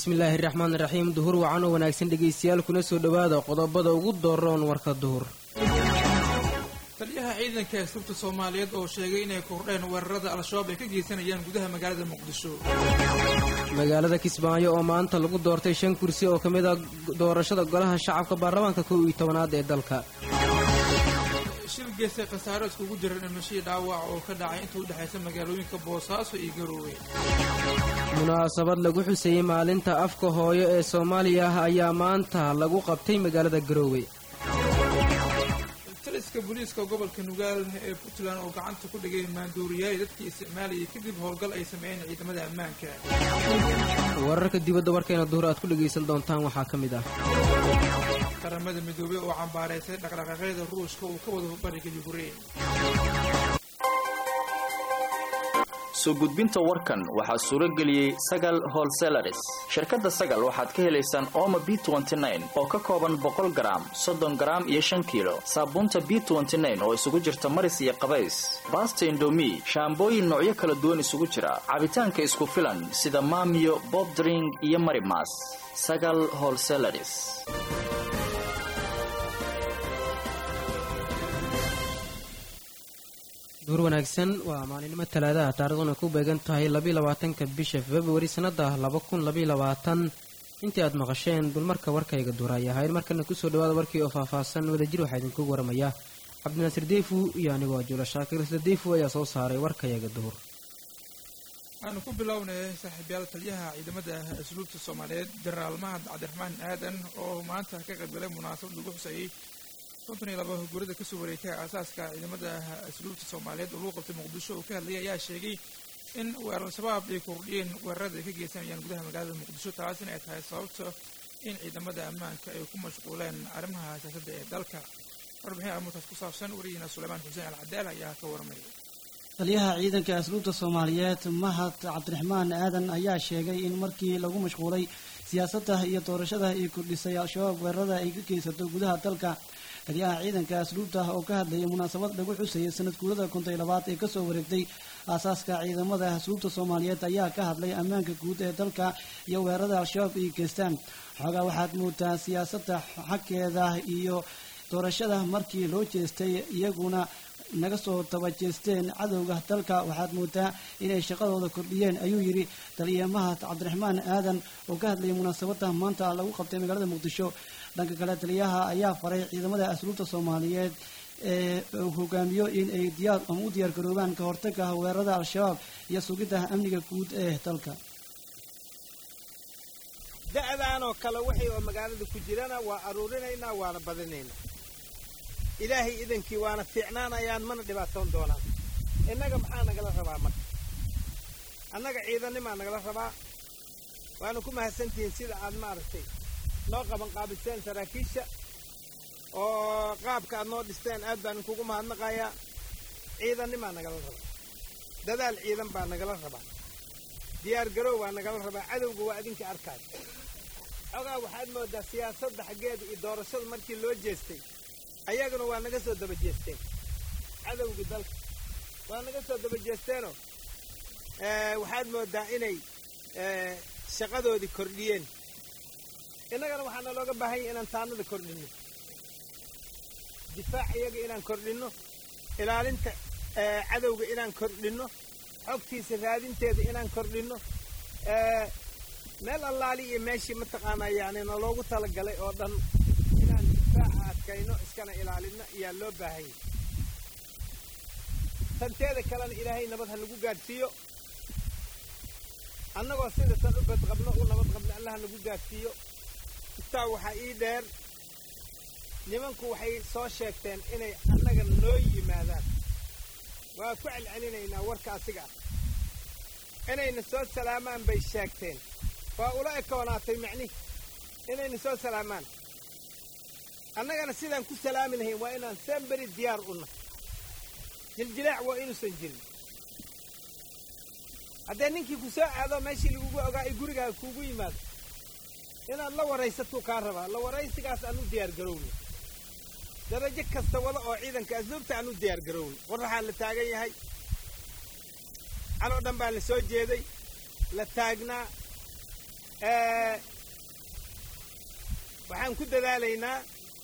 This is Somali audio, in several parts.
bismillaahi raxmaan raxiim duhur wacan oo wanaagsan dhegaystayaal kuna soo dhowaada qodobada ugu dooroon warka duhur taliyaha ciidanka asluubta soomaaliyeed oo sheegay inay kordheen weerarada al-shabaab ay ka geysanayaan gudaha magaalada muqdisho magaalada kismaayo oo maanta lagu doortay shan kursi oo ka mid a doorashada golaha shacabka baarlamaanka kow iyo tobanaad ee dalka shil geestay khasaaro iskugu jira dhimashadii dhaawac oo ka dhacay inta u dhexaysa magaalooyinka boosaaso iyo garoowe munaasabad lagu xuseeyey maalinta afka hooyo ee soomaaliya ah ayaa maanta lagu qabtay magaalada garoowe taliska booliiska gobolka nugaal ee puntland oo gacanta ku dhigay maanduuriyaal dadkii isticmaalayay kadib howlgal ay sameeyeen ciidamada ammaanka wararka dibadda warkayna duhur aad ku dhegaysan doontaan waxaa ka mid ah qaramada midoobey oo cambaaraysay dhaqdhaqaaqyada ruushka uu ka wado bariga yukrain soo gudbinta warkan waxaa suuro geliyey sagal holselaris shirkadda sagal waxaad ka helaysaan ooma b oo ka kooban boqol garaam soddon garaam iyo shan kiilo saabuunta b oo isugu jirta maris iyo qabays baasta indomi shaambooyin noocyo kala duwan isugu jira cabitaanka isku filan sida maamiyo bobdring iyo marimas sagal holselaris duhur wanaagsan waa maalinimo talaadaha taarikhduna ku beegan tahay labaatanka bisha februari sannada laba kun labayabaatan intii aad maqasheen dulmarka warkayga duur ay ahayd markana kusoo dhawaada warkii oo faahfaahsan wadajir waxaa idinkugu waramaya cabdinaasir deyfu iyo anigoo jula shaakir isla deyfu ayaa soo saaray warkayaga duhur waxaanu ku bilownay saaxiibyaal taliyaha ciidamada asluubta soomaaliyeed jenaraal mahad cabdiraxmaan aadan oo maanta ka qaybgalay munaasabad lagu xuseeyey konton iyo laba gurida kasoo wareegtay aasaaska ciidamada asluubta soomaaliyeed oo lagu qabtay muqdisho uu ka hadlayay ayaa sheegay in al-shabaab ay kordhiyeen weerarada ay ka geysanayaan gudaha magaalada muqdisho taasina ay tahay sababta in ciidamada ammaanka ay ku mashquuleen arrimaha siyaasadda ee dalka warbixin armuutaas ku saabsan wariyiina suleymaan xuseen alcadaal ayaa ka warmaya taliyaha ciidanka asluubta soomaaliyeed mahad cabdiraxmaan aadan ayaa sheegay in markii lagu mashquulay siyaasadda iyo doorashada ay kordhisay al-shabaab weerarada ay ka geysato gudaha dalka taliyaha ciidanka asluubta oo ka hadlayay munaasabad lagu xusayay sanad guurada konton labaad ee kasoo wareegtay aasaaska ciidamada asluubta soomaaliyeed ayaa ka hadlay ammaanka guud ee dalka iyo weerarada al-shabaab ay geystaan xoogaa waxaad moodaa siyaasadda xagkeeda iyo doorashada markii loo jeestay iyaguna naga soo dabajeesteen cadowga dalka waxaad moodaa inay shaqadooda kordhiyeen ayuu yidhi taliya mahad cabdiraxmaan aadan oo ka hadlayay munaasabada maanta lagu qabtay magaalada muqdisho dhanka kale taliyaha ayaa faray ciidamada asluubta soomaaliyeed ee hogaamiyo in ay diyaar ama u diyaar garoobaan ka hortaga weerarada al-shabaab iyo sugidda amniga guud ee dalka da'daanoo kale wixii oo magaalada ku jirana waa aruurinaynaa waana badinaynaa ilaahay idankii waana fiicnaanayaan mana dhibaatoon doonaan innaga maxaa nagala rabaa marka annaga ciidanimaa nagala rabaa waana ku mahadsantihiin sida aad maaragtay noo qaban qaabiseen saraakiisha oo qaabka aad noo dhisteen aad baan inkugu mahadnaqayaa ciidanimaa nagala rabaa dadaal ciidan baa nagala rabaa diyaar garow baa nagala rabaa cadowga waa idinka arkaay xogaa waxaad moodaa siyaasadda xaggeeda iyo doorashada markii loo jeestay ayaguna waa naga soo daba jeesteen cadowgii dalka waa naga soo daba jeesteenoo waxaad moodaa inay shaqadoodii kordhiyeen innagana waxaana looga baahan yahy inaan taanada kordhinno difaac iyaga inaan kordhinno ilaalinta cadowga inaan kordhinno xogtiisa raadinteeda inaan kordhinno meel allaali iyo meeshii mataqaanaa yani na loogu talagalay oo dhan inaan difaaca adkayno iskana ilaalinno ayaa loo baahan yahy tanteeda kalena ilaahay nabad ha nagu gaadhsiiyo annagoo sida tan u badqabno u nabad qabno allah nagu gaadhsiiyo istaa waxaa ii dheer nimanku waxay soo sheegteen inay annaga noo yimaadaan waa ku celcelinaynaa warka asiga ah inayna soo salaamaan bay sheegteen waa ula ekoonaatay macnihi inayna soo salaamaan annagana sidaan ku salaami lahayn waa inaan semberi diyaar u nahay jiljilaac waa inuusan jirin haddee ninkii ku soo aado meeshii lagugu ogaa ay gurigaaga kuugu yimaado inaad la waraysatuu kaa rabaa la waraysigaas aan u diyaar garowna darajo kasta wada oo ciidanka asluubta aan u diyaar garowna qoraxaa la taagan yahay caloo dhan baa la soo jeeday la taagnaa waxaan ku dadaalaynaa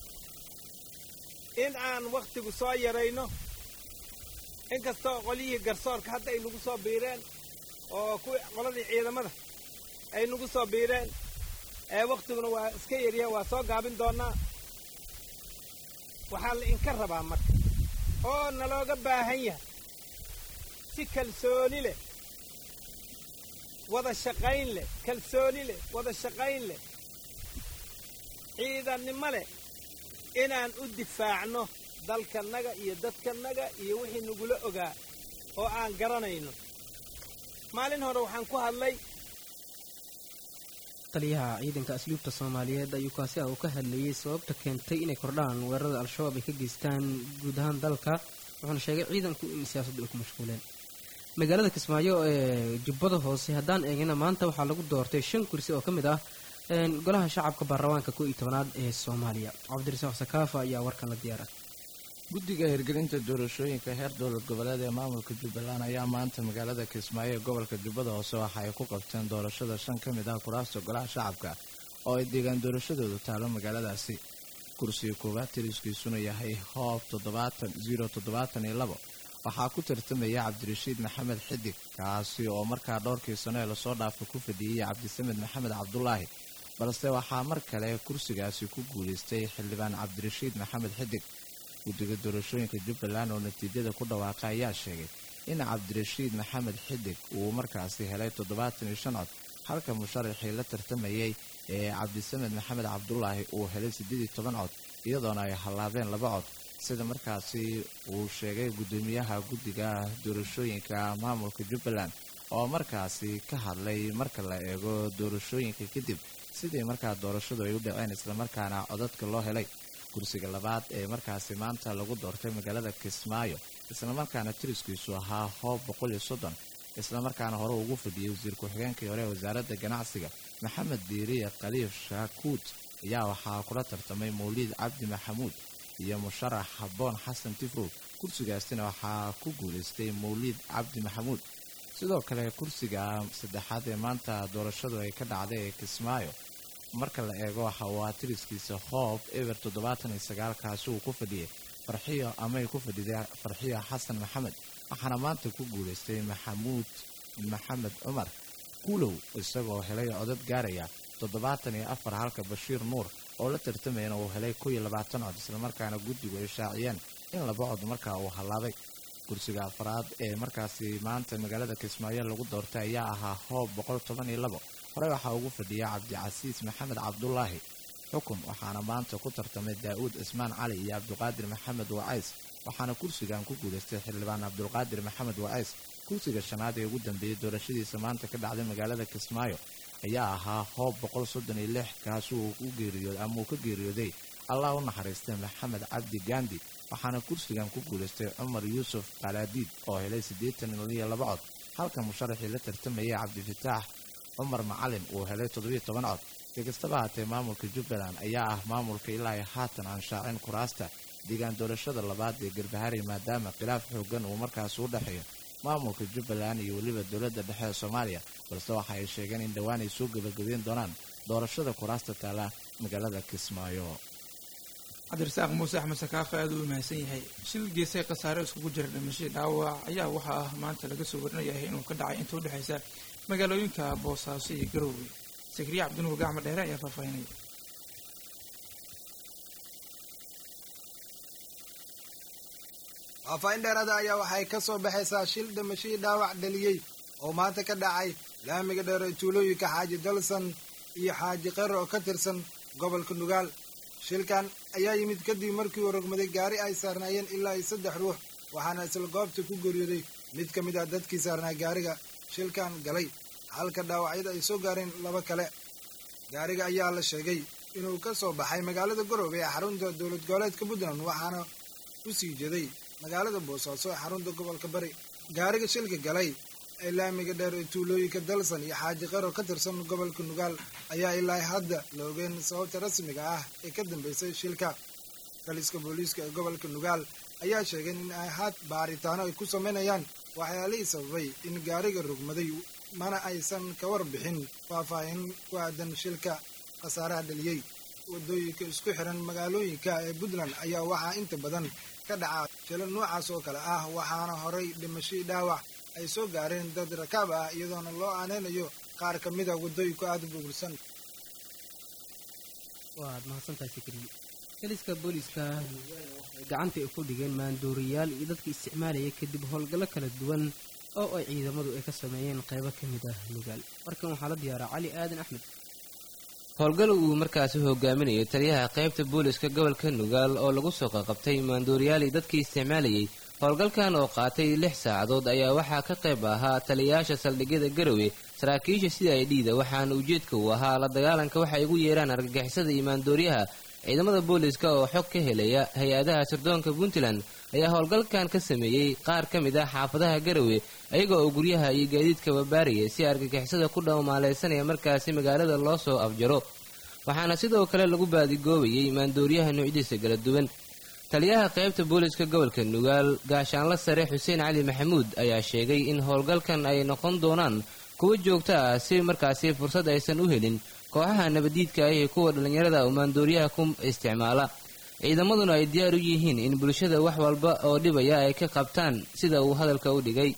in aan wakhtigu soo yarayno in kastoo qolyihii garsoorka hadda ay nagu soo biireen oo kuwii qoladii ciidamada ay nagu soo biireen ee wakhtiguna waa iska yaryahay waa soo gaabin doonnaa waxaa la inka rabaa marka oo nalooga baahan yahay si kalsooni leh wada shaqayn leh kalsooni leh wada shaqayn leh ciidannimo leh inaan u difaacno dalkannaga iyo dadkannaga iyo wixii nagula ogaa oo aan garanayno maalin hore waxaan ku hadlay taliyaha ciidanka asluubta soomaaliyeed ayuu kaasi ah uu ka hadlayey sababta keentay inay kordhaan weerarada al-shabaab ay ka geystaan guud ahaan dalka wuxuuna sheegay ciidanku in siyaasaddu ay ku mashquuleen magaalada kismaayo ee jubbada hoose haddaan eegina maanta waxaa lagu doortay shan kursi oo ka mid ah golaha shacabka baarlamaanka koo iyo tobanaad ee soomaaliya cabdirasaaq sakaafa ayaa warkan la diyaara guddiga hirgelinta doorashooyinka heer dowlad goboleed ee maamulka jubbaland ayaa maanta magaalada kismaayo ee gobolka jubbada hoose waxa ay ku qabteen doorashada shan ka mid ah kuraasta golaha shacabka oo ay deegaan doorashadoodu taalo magaaladaasi kursiga koowaad tiriskiisuna yahay hoob toddobaatan ziro toddobaatan iyo labo waxaa ku tartamaya cabdirashiid maxamed xidig kaasi oo markaa dhowrkii sano ee lasoo dhaafay ku fadhiyey cabdisamed maxamed cabdulaahi balse waxaa mar kale kursigaasi ku guulaystay xildhibaan cabdirashiid maxamed xidig guddiga doorashooyinka jubbaland oo natiijada ku dhawaaqay ayaa sheegay in cabdirashiid maxamed xidig uu markaasi helay toddobaatan iyo shan cod halka musharaxii la tartamayey ee cabdisamed maxamed cabdulaahi uu helay siddeed iyo toban cod iyadoona ay hallaabeen laba cod sida markaasi uu sheegay guddoomiyaha guddiga doorashooyinka maamulka jubbaland oo markaasi ka hadlay marka la eego doorashooyinka kadib sidii markaa doorashadu ay u dhaceen islamarkaana codadka loo helay kursiga labaad ee markaasi maanta lagu doortay magaalada kismaayo islamarkaana tiriskiisu ahaa hoob boqol iyo soddon islamarkaana hore ugu fadhiyey wasiir ku-xigeenkii hore ee wasaaradda ganacsiga maxamed diiriye khaliif shaakuut ayaa waxaa kula tartamay mawliid cabdi maxamuud iyo musharax habboon xasan tifow kursigaasina waxaa ku guulaystay mawliid cabdi maxamuud sidoo kale kursiga saddexaad ee maanta doorashadu ay ka dhacday ee kismaayo marka la eego waxa uu aa tiriskiisa hoob eber toddobaatan iyo sagaalkaasi uu ku fadhiyey farxiyo amay ku fadhiday farxiyo xasan maxamed waxaana maanta ku guulaystay maxamuud maxamed cumar kuulow isagoo helay codad gaaraya toddobaatan iyo afar halka bashiir nuur oo la tartamayana uu helay kow iyo labaatan cod islamarkaana guddigu ay shaaciyeen in laba cod markaa uu hallaabay kursiga afraad ee markaasi maanta magaalada kismaayo lagu doortay ayaa ahaa hoob boqol toban iyo labo horey waxaa ugu fadhiya cabdicasiis maxamed cabdulaahi xukun waxaana maanta ku tartamay daa'uud cismaan cali iyo cabdiqaadir maxamed wacays waxaana kursigan ku guulaystay xildhibaan cabdulqaadir maxamed wacays kursiga shanaad ee ugu dambeeyey doorashadiisa maanta ka dhacday magaalada kismaayo ayaa ahaa hoob boqol soddon iyo lix kaasi uu u geeriyooday ama uu ka geeriyooday allah u naxariistay maxamed cabdi gandi waxaana kursigan ku guulaystay cumar yuusuf qalaadiid oo helay siddeetan iyo laba cod halka musharaxii la tartamayay cabdifataax cumar macalin uu helay toddobiyo toban cod si kastaba haatee maamulka jubbaland ayaa ah maamulka ilaa ay haatan aan shaacin kuraasta deegaan doorashada labaad ee garbahari maadaama khilaaf xoogan uu markaas u dhexeeyo maamulka jubbaland iyo weliba dowladda dhexe ee soomaaliya balse waxa ay sheegeen in dhowaan ay soo gebagabeyn doonaan doorashada kuraasta taala magaalada kismaayo cabdirasaaq muuse axmed sakaafa aad uu mahadsan yahay shil geesay khasaare iskugu jira dhimashadii dhaawac ayaa waxaa ah maanta laga soo warinayahay inuu ka dhacay inta u dhexaysa magaalooyinka boosaaso iyo garoowe sakriya cabdinuur gacmo dheere ayaa faahfaahinaya faahfaahin dheerada ayaa waxay ka soo baxaysaa shil dhimashadii dhaawac dhaliyey oo maanta ka dhacay laamiga dheer ee tuulooyinka xaaji dalsan iyo xaaji qero oo ka tirsan gobolka nugaal shilkan ayaa yimid kadib markii uu rogmaday gaari ay saarnaayeen ilaa iyo saddex ruux waxaana isla goobta ku geeriyooday mid ka mid ah dadkii saarnaa gaariga shilkan galay halka dhaawacyada ay soo gaareen laba kale gaariga ayaa la sheegay inuu ka soo baxay magaalada garoobe ee xarunta dowlad goboleedka puntland waxaana u sii jeeday magaalada boosaaso ee xarunta gobolka bari gaariga shilka galay ee laamiga dheer ee tuulooyinka dalsan iyo xaaji qaro ka tirsan gobolka nugaal ayaa ilaa hadda la ogeen sababta rasmiga ah ee ka dambeysay shilka taliska booliiska ee gobolka nugaal ayaa sheegay in ay had baaritaano ay ku samaynayaan waxyaalihii sababay in gaariga rogmaday mana aysan ka warbixin faahfaahin ku aadan shilka khasaaraha dhaliyey waddooyinka isku xiran magaalooyinka ee puntland ayaa waxaa inta badan ka dhaca shilo noocaas oo kale ah waxaana horay dhimashii dhaawac ay soo gaareen dad rakaab ah iyadoona loo aaneynayo qaar ka mida waddooyinku aada u burbursan waad mahadsantahay sikriye kaliska booliiska waxay gacanta ay ku dhigeen maandooriyaal iyo dadka isticmaalaya kadib howlgallo kala duwan oo ay ciidamadu ay ka sameeyeen qaybo ka mid ah nugaal markan waxaa la diyaaraa cali aadan axmed howlgal uu markaasi hogaaminayo taliyaha qaybta booliska gobolka nugaal oo lagu soo qaqabtay maandooriyaali dadkii isticmaalayay howlgalkan oo qaatay lix saacadood ayaa waxaa ka qayb ahaa taliyayaasha saldhigyada garowe saraakiisha sida ay dhiida waxaana ujeedka uu ahaa la dagaalanka waxay ugu yeeraan argagixisada iyo maandooriyaha ciidamada booliska oo xog ka helaya hay-adaha sirdoonka puntland ayaa howlgalkan ka sameeyey qaar ka mid ah xaafadaha garowe ayaga oo guryaha iyo gaadiidka babaaraya si argagixisada ku dhamaaleysanaya markaasi magaalada loo soo afjaro waxaana sidoo kale lagu baadigoobayay maandooriyaha noocyadiisa kala duwan taliyaha qaybta booliska gobolka nugaal gaashaanla sare xuseen cali maxamuud ayaa sheegay in howlgalkan ay noqon doonaan kuwo joogto ah si markaasi fursad aysan u helin kooxaha nabadiidka ah ee kuwa dhallinyarada oo maandooriyaha ku isticmaala ciidamaduna ay diyaar u yihiin in bulshada wax walba oo dhibaya ay ka qabtaan sida uu hadalka u dhigay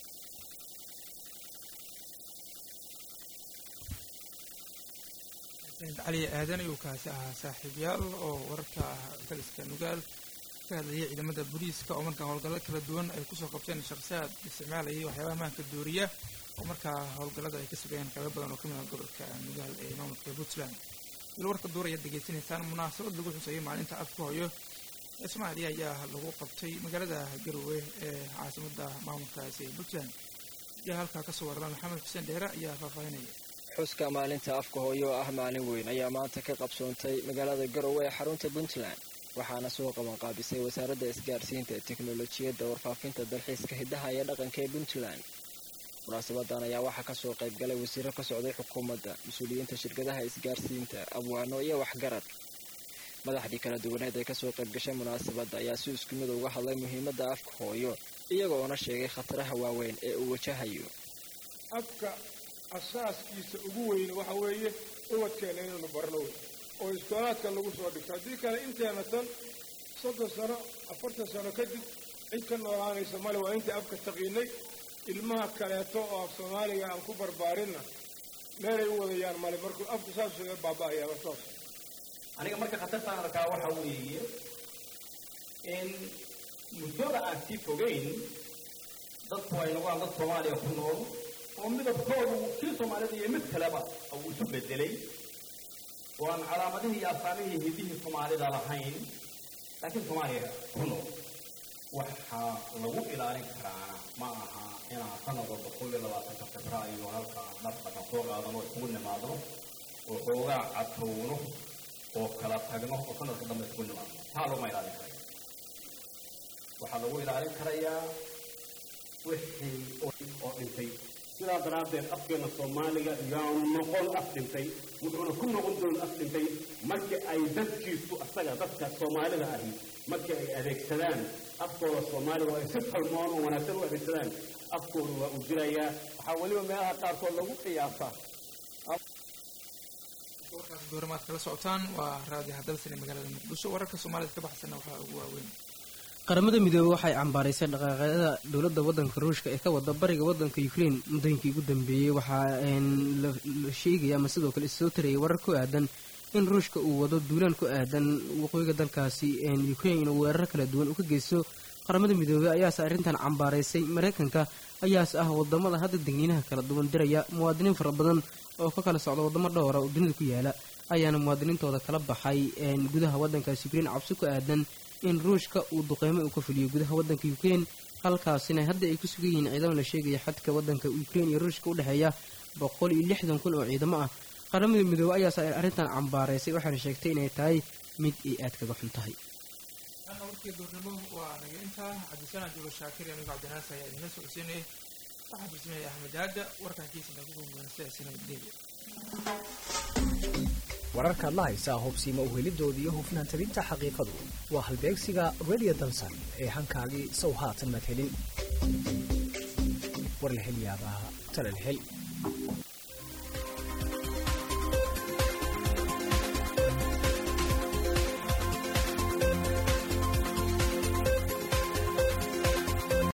cali aadan ayuu kaasi ahaa saaxiibyaal oo wararka taliska nugaal ka hadlayay ciidamada booliiska oo markaa howlgallo kala duwan ay kusoo qabteen shakhsiyaad isticmaalayay waxyaabaha maanka dooriya oo markaa howlgallada ay ka sugayeen qaybo badan oo ka mid ah gobolka nugaal ee maamulka puntland il warka duur ayaad degeysanaysaan munaasabad lagu xuseeyay maalinta afka hooyo ee soomaaliya ayaa lagu qabtay magaalada garowe ee caasimada maamulkaasi puntland ayaa halkaa kasoo warama maxamed xuseen dheere ayaa faahfaahinaya xuska maalinta afka hooyo oo ah maalin weyn ayaa maanta ka qabsoontay magaalada garowe ee xarunta puntland waxaana soo qabanqaabisay wasaaradda isgaarsiinta teknolojiyadda warfaafinta dalxiiska hiddaha iyo dhaqanka ee puntland munaasabadan ayaa waxaa kasoo qayb galay wasiiro ka socday xukuumadda mas-uuliyiinta shirkadaha isgaarsiinta abwaano iyo waxgarad madaxdii kala duwaneed ee kasoo qayb gashay munaasabadda ayaa si isku mid uga hadlay muhiimadda afka hooyo iyagoona sheegay khataraha waaweyn ee uu wajahayo afka asaaskiisa ugu weyne waxa weeye ubadkeena inaynu barno wey oo iskoolaadka lagu soo dhigto haddii kale inteena tan soddon sano afartan sano kadib cid ka noolaanaysa male waa inta afka taqiinay ilmaha kaleeto oo af soomaaliga aan ku barbaarinna meelay u wadayaan male markuu afku saas uga baaba'ayaaba toos aniga marka khatartaan arkaa waxa weeye in muddada aan sii fogayn dadku ay noqdaan dad soomaaliya ku nool oo midabkoodu kii soomaalida iyo mid kaleba uu isu bedelay oo aan calaamadihii iyo asaamihii hidihii soomaalida lahayn laakiin soomaaliya ku nool waxaa lagu ilaalin karaana ma aha inaan sanad walba kol iyo labaatanka febraayo halka dhaqdhaqan soo qaadano isugu nimaadno oo xoogaa cadtowno oo kala tagno oo sanadka dambe isugu nimaadno taa laguma ilaalin karaya waxaa lagu ilaalin karayaa wixii oo dhintay sidaa daraaddeed afkeena soomaaliga yaanu noqon af dhintay wuxuuna ku noqon doon af dhintay markii ay dadkiisu asaga dadka soomaalida ahi markii ay adeegsadaan afkooda soomaaliga oo ay si talmoon oo wanaagsan u adeegsadaan afkooda waa uu jirayaa waxaa weliba meelaha qaarkood lagu qiyaasaa warkaas dooramaad kala socotaan waa raadi hadalsan ee magaalada muqdisho wararka soomaalida ka baxsana waxaa ugu waaweyn qaramada midoobey waxay cambaaraysay dhaqaaqyada dowladda waddanka ruushka ee ka wada bariga waddanka ukraine muddooyinkii ugu dambeeyey waxaa la sheegaya ama sidoo kale issoo tarayay warar ku aadan in ruushka uu wado duulaan ku aadan waqooyiga dalkaasi ukraine inuu weeraro kala duwan u ka geysto qaramada midoobey ayaase arrintan cambaaraysay maraykanka ayaase ah wadamada hadda degniinaha kala duwan diraya muwaadiniin fara badan oo ka kala socda wadamo dhowra oo dunida ku yaala ayaana muwaadiniintooda kala baxay gudaha waddankaasi ukraine cabsi ku aadan in ruushka uu duqeymo uu ka fuliyo gudaha waddanka ukraine halkaasina hadda ay ku sugan yihiin ciidamo la sheegaya xadka waddanka ukraine iyo ruushka u dhexeeya boqol iyo lixdan kun oo ciidamo ah qaramada midoobey ayaase arrintan cambaaraysay waxaana sheegtay inay tahay mid ay aad kaga xun tahay warkii duurnimo waa naga intaa cabdisaan abdulla shaakir iyo anigo cabdinaas ayaa idinla socodsiinaya waxaa farsameeyay axmed aada warkankiisa nagu gudbana sidaasi nabadgelya wararkaad la haysaa hubsiima uhelidooda iyo hufnaan tabinta xaqiiqadu waa halbeegsiga radio dansan ee hankaagii sow haatan maad helin war la hel yaabaa talal hel